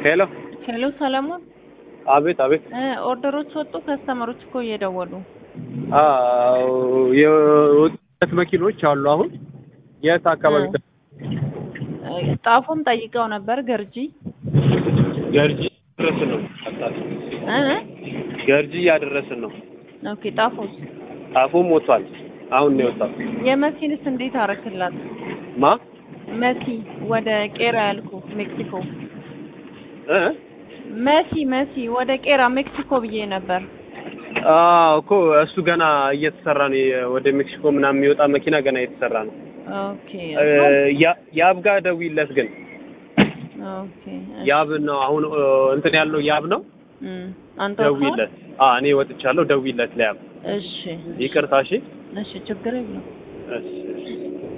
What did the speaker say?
ሄሎ ሄሎ ሰለሞን፣ አቤት አቤት እ ኦርደሮች ወጡ። ከስተመሮች እኮ እየደወሉ አዎ የወጡት መኪኖች አሉ አሁን የት አካባቢ እ ጣፎም ጠይቀው ነበር ገርጂ ገርጂ እያደረስን ነው እ ገርጂ እያደረስን ነው ኦኬ። ጣፎስ ጣፎም ወጥቷል አሁን ነው የወጣው የመሲንስ እንዴት አረክላት? ማ መሲ ወደ ቄራ ያልኩ ሜክሲኮ እ መሲ መሲ ወደ ቄራ ሜክሲኮ ብዬ ነበር። አዎ እኮ እሱ ገና እየተሰራ ነው ወደ ሜክሲኮ ምናምን የሚወጣ መኪና ገና እየተሰራ ነው ኦኬ እ ያ- ያብ ጋር ደውይለት ግን ኦኬ ያብ ነው አሁን እ እንትን ያለው ያብ ነው እም አንተ ወጥተሃል? ደውይለት አ እኔ ወጥቻለሁ ደውይለት ለያብ እሺ ይቅርታ እሺ እሺ ችግር የለም። እሺ እሺ